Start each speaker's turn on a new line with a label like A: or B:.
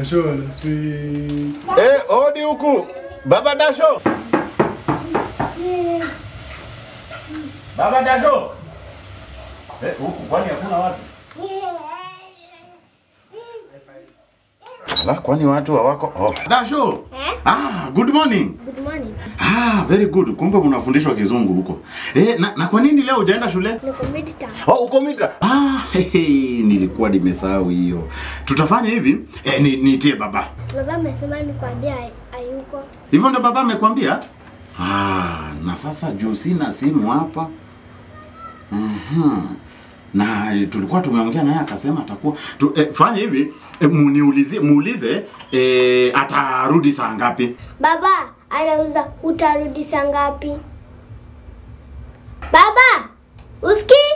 A: Dasho la sweet.
B: Eh, odi huku. Baba Dasho. Baba Dasho. Eh, huku kwani hakuna watu? Ala, kwani watu hawako? Oh. Dasho.
C: Eh?
B: Ah, good morning.
C: Good morning.
B: Ah, very good. Kumbe mnafundishwa kizungu huko. Eh, na, na kwa nini leo hujaenda shule?
C: Niko midterm.
B: Oh, uko mita. Ah, hehe, nilikuwa nimesahau hiyo. Tutafanya hivi, eh, ni niitie baba.
C: Baba amesema nikwambia hay- hayuko.
B: Hivyo ndo baba amekwambia? Ah, na sasa juu sina simu hapa. Mhm. Na eh, tulikuwa tumeongea naye akasema atakuwa tu, eh, fanya hivi eh, muniulizie muulize eh, atarudi saa ngapi?
C: Baba anauza utarudi saa ngapi? Baba, usikii?